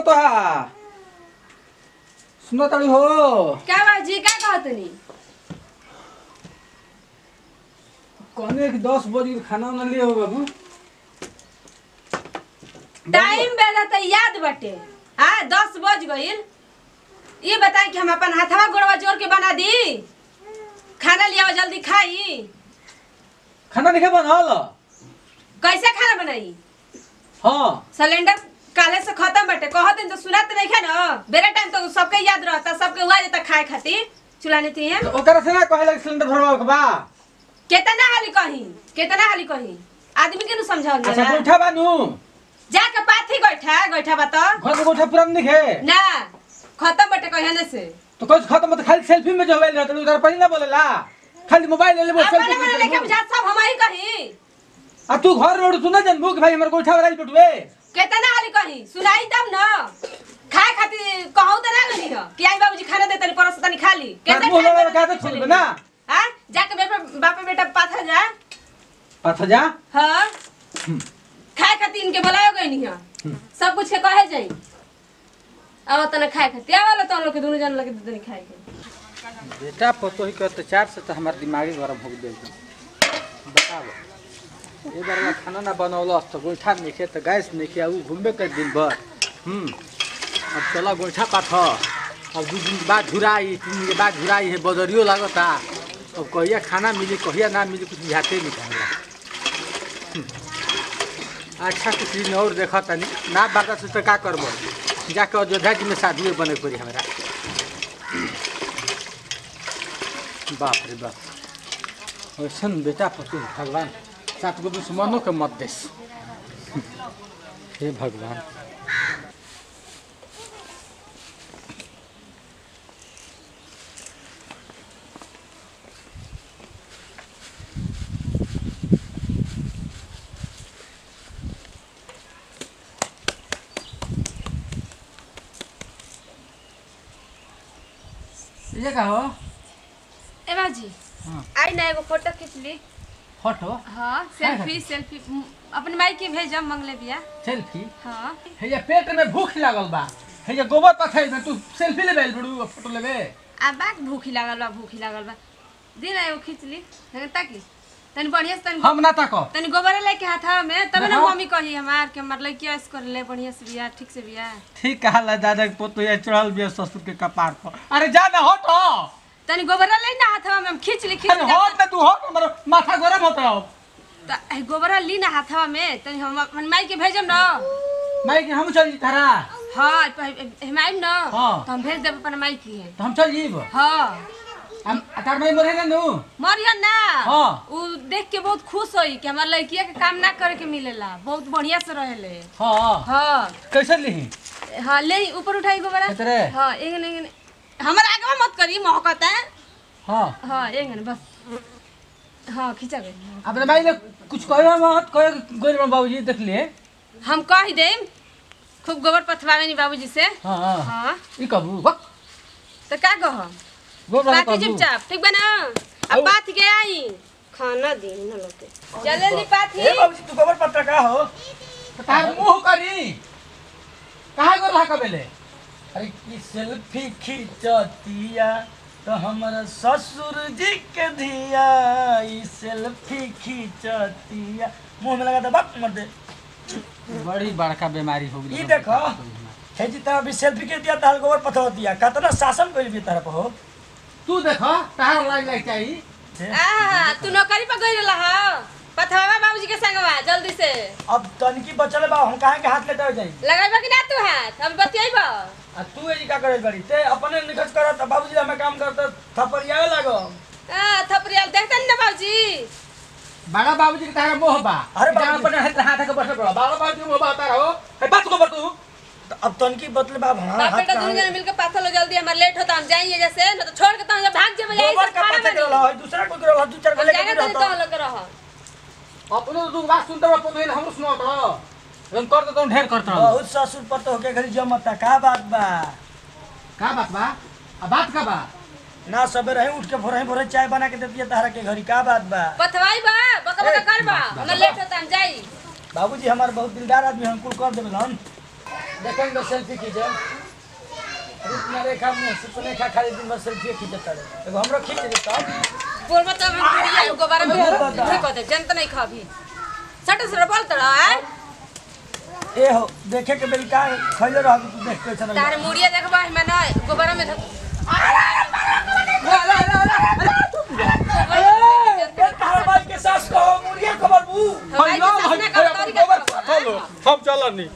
पतोहा सुनो ताड़ी हो क्या बाजी क्या कहतनी कहने कि दस बजे खाना उना लिए हो बाबू टाइम बेला तो याद बटे हाँ दस बज गईल ये बताई कि हम अपन हाथवा गोड़वा जोड़ के बना दी खाना लिया जल्दी खाई खाना नहीं बनल कैसे खाना बनाई हाँ सिलेंडर काले से खत्म बटे कहत तो सुनात नहीं है ना बेरे टाइम तो सबके याद रहता सबके हुआ जाता खाए खातिर चूल्हा नहीं थी तो ओकरा से ना कहे लगे सिलेंडर भरवाओ के बा कितना हाली कही कितना हाली कही आदमी के नु समझाओ अच्छा गोइठा बानू जाके पाथी गइठा गइठा बा तो घर में गोइठा पुरान नहीं है ना खत्म बटे कहने से तो कुछ खत्म मत खाली सेल्फी में जो मोबाइल रहता है उधर पहले ना बोलेला खाली मोबाइल ले ले वो अपने सेल्फी मने लेके बुझा सब हम ही कही आ तू घर रोड सुना जनबू कि भाई हमर गोइठा वाला बटुए कितना हाली कही सुनाई तब न खाए खातिर कहू तो ना गनी हो कि आई बाबूजी खाना देतनी परस तनी खा ली बात बोले वाला का तो छोड़ दे ना हां जाके बेटा बाप बेटा पाथा जा पाथा जा हां खाए खातिर इनके बुलायो गई नहीं हो सब कुछ के कहे जाई अब तने खाए खातिर आवला तो लोग के दोनों जन लगे देतनी खाए के बेटा पतो ही के अत्याचार से तो हमार दिमागी गरम हो गई बताओ ये बार में खाना ना बनौल तो गोइठा नहीं तो गैस नहीं किया ऊ घूमबे कर दिन भर हम्म अब चला गोइठा पाथ अब दू दिन के बाद झुराई तीन दिन के बाद झुराई है बदरियो लागता अब कहिया खाना मिली कहिया ना मिली कुछ बुझाते नहीं खाएगा अच्छा कुछ दिन और देखा तनी ना बाता से तो का करबो जाके अयोध्या जी में शादी बने पड़ी हमारा बाप रे बाप ऐसन बेटा पति भगवान सात गो दुश्मनों के मत देस हे भगवान ये का हो ए बाजी हाँ। आई ना एगो फोटो खींच ली फोटो हाँ सेल्फी सेल्फी म, अपने माई के भेजम मंगले बिया सेल्फी हाँ हे ये पेट में भूख लागल बा हे ये गोबर पथाई में तू सेल्फी लेबे बड़ू फोटो लेबे आ बाक भूखी लागल बा भूखी लागल बा दिन एगो खींच ली हेगे ताकि तनी बढ़िया से तनी हम ना ताको तनी गोबर लेके हाथवा में तब ना हाँ। मम्मी कही हमार के हमार लड़किया ऐसे कर ले बढ़िया से बिया ठीक से बिया ठीक कहा ला दादा के पोतो ये चढ़ल बिया ससुर के कपार पर अरे जा ना हट तनी गोबर ले ना हाथवा में हम खींच ली खींच अरे ली हट ना तू हट हमर माथा गरम होता हो त ए, गोबर ली ना हाथवा में तनी हम अपन माई के भेजम ना मैं कि हम चल जी तारा हाँ प- हम आइम ना हाँ। तो हम भेज देब अपन माई की है तो हम चल जीब हाँ हम तार में मरे ना नु मरियन ना हाँ। उ देख के बहुत खुश होई कि हमार लड़किया के काम ना करे के मिलेला बहुत बढ़िया से रहेले हां हाँ कैसे लिही हाँ ले ऊपर उठाई गोबरा इतरे? हाँ एगन एगन हमार आगे मत करी महकता है हां हाँ एगन बस हाँ खींचा गई अपने भाई ने कुछ कहो मत कहो गोर में बाबूजी देख लिए हम कह देम खूब गोबर पथवावे नी बाबूजी से हां हां हाँ ई कबू वक तो का कह गोर में पाती चुपचाप ठीक बा ना अब बात के आई खाना दी न लोग के चले ली पाथी ए बाबूजी तू गोबर पत्ता का हो तार मुंह करी कहा गोर ला कबेले अरे की सेल्फी खींचतिया तो हमारा ससुर जी के धिया ई सेल्फी खींचतिया मुंह में लगा दे बाप मर दे बड़ी बड़का बीमारी हो गई ई देखो हे जी तरह भी सेल्फी के दिया तार गोबर पथर दिया कतना शासन कइल भी तरह हो तू देखो तार लाग लाग चाहिए आ तू नौकरी पर गई रहा हा पथवावा बाबूजी के संगवा जल्दी से अब तनकी बचल बा हम काहे के हाथ लेते जाई लगाइबा कि ना तू हाथ हम बतियाइबा आ तू एजी का करे बड़ी ते अपने निखस करत बाबूजी हमें काम करत थपड़ियावे लागो आ थपरियाल देखतन ना बाबूजी बड़ा बाबूजी के तारा मोह बा अरे जान बाबूजी। पर हाथ हाथ के बस बड़ा बड़ा बाबूजी के मोह बा तारा हो ए बात को बतू तो अब तनकी बतले बाब हां बाप हाथ बेटा दोनों जन मिलकर पाथर लो जल्दी हमार लेट होता हम जाएंगे जैसे न तो छोड़ के तो हम जब भाग जे बजाई गोबर से का खाना पत्ता के बनी रहा दूसरा कोई के रहा दू चार हम गले जाएंगे के तो तो रहता लोग रहा अपनो तू बात सुनते बा पतो हम सुनो तो हम कर देतो ढेर करत रहो बहुत ससुर पर तो होके घरी जमता का बात बा का बात बा आ बात का बा ना सबेरे ही उठ के भोरे भोरे चाय बना के देती है तारा के घरी का बात बा पथवाई बा बका बका कर बा हमार लेट होता हम जाई बाबूजी हमार बहुत दिलदार आदमी हम कुल कर देबे हम देखेंगे सेल्फी खींचे रुकना रेखा मुंह सुपनेखा खाली दिन भर सेल्फी खींचता रहे एगो हमरो खींच दे तब बोल मत हम बुढ़िया गोबर में बोल बता। ठीक होते जनत नहीं खाभी सट सर बोल तड़ा है ए हो देखे के बेल का खइले रह तू देख के चल तारे मुड़िया देखबा है ना गोबर में धक- तार भाई के सास को मुर्गिया खबर बू हमारी के सास ना कर तारी के हम चलनी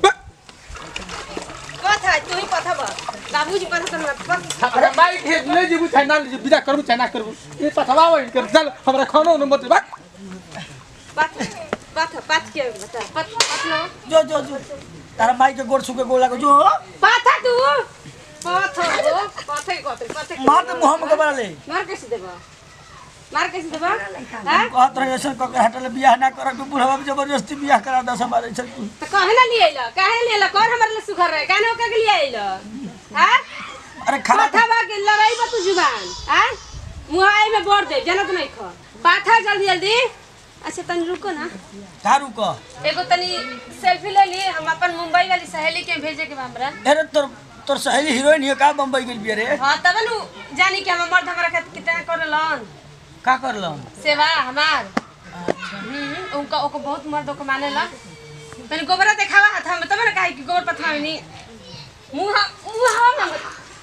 कथा तू ही पथा बा बाबूजी पथा कर अरे माइक हे ले जेबू चाहे ना ले जेबू विदा करू चाहे ना करू ये पथवा वही कर चल हमरा खानो न मत बा पथ पथ पथ के बता पथ पथ ना जो जो जो तारा माई के गोड़ सुके गोला को जो पथा तू पथ हो पथ के कथे पथ के मार दे मुंह में कबरा ले मार कैसे देबा मार कैसे देबा हैं कहत रहे ऐसा क के हटले बियाह ना कर के बुढ़वा में जबरदस्ती बियाह करा दस हमारे ऐसा तू तो काहे ना लिए आइला काहे लिए आइला कौन हमारे लिए सुखर रहे काहे ना ओके के लिए आइला हैं अरे खाना पाथा बा के लड़ाई बा तू जुबान हैं मुहाई में बोर दे जनत नहीं खा पाथा जल्दी जल्दी अच्छा तनी रुको ना झारू क एगो तनी सेल्फी ले ली हम अपन मुंबई वाली सहेली के भेजे के बा हमरा अरे तोर तोर सहेली हीरोइन हियो का बम्बई गेल बिया रे हाँ तब नु जानी कि हम मर्द हमरा खातिर कितना करलन का करलम सेवा हमार हम्म उनका ओको बहुत मर्द को मानेला तनी गोबरा देखावा हाथ में तब ना काहे कि गोबर पथवा नहीं मुंह मुंह हम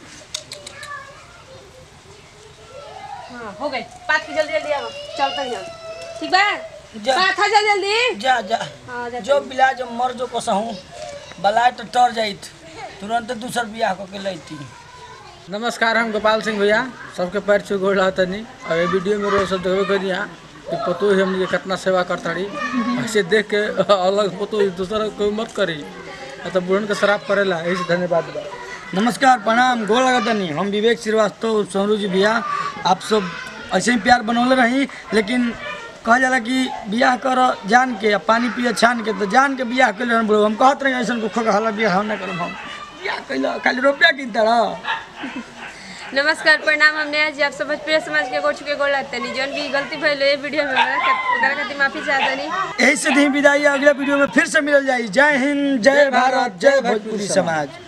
हाँ हो गई पात की जल्दी जल्दी आओ चलते हैं हम ठीक बा जा। पाथा जल्दी जल्दी जा जा हाँ जा जो बिला जो मर जो कसहूं बलाय तो टर जाइत तुरंत दूसर बियाह क के लैती नमस्कार हम गोपाल सिंह भैया सबके पैर छू गोड़ रहा तनी और ये वीडियो में रोज सब देखबे करी यहाँ कि पतो ही हमनी के कितना सेवा करताड़ी ऐसे देख के अलग पतो ही दूसरा कोई मत करी आ तो बुढ़न के शराब करेला यही से धन्यवाद बा नमस्कार प्रणाम गोड़ लगतनी हम विवेक श्रीवास्तव सोनू जी भैया आप सब ऐसे ही प्यार बनौले रही लेकिन कहल जाला कि बियाह कर जान के आ पानी पिए छान के तो जान के बियाह कैले हम बोलो हम कहत रही ऐसा को खोका हला बियाह हम ना करब हम बियाह कैला खाली रुपया किनता रह नमस्कार प्रणाम हमने आज आप सब भोजपुरी समाज के गोड़ छुके गोड़ लगते नहीं जौन भी गलती भइल है वीडियो में ओकरा खातिर माफी चाहता नहीं यही से दी विदाई अगले वीडियो में फिर से मिलल जाई जय हिंद जय भारत जय भोजपुरी समाज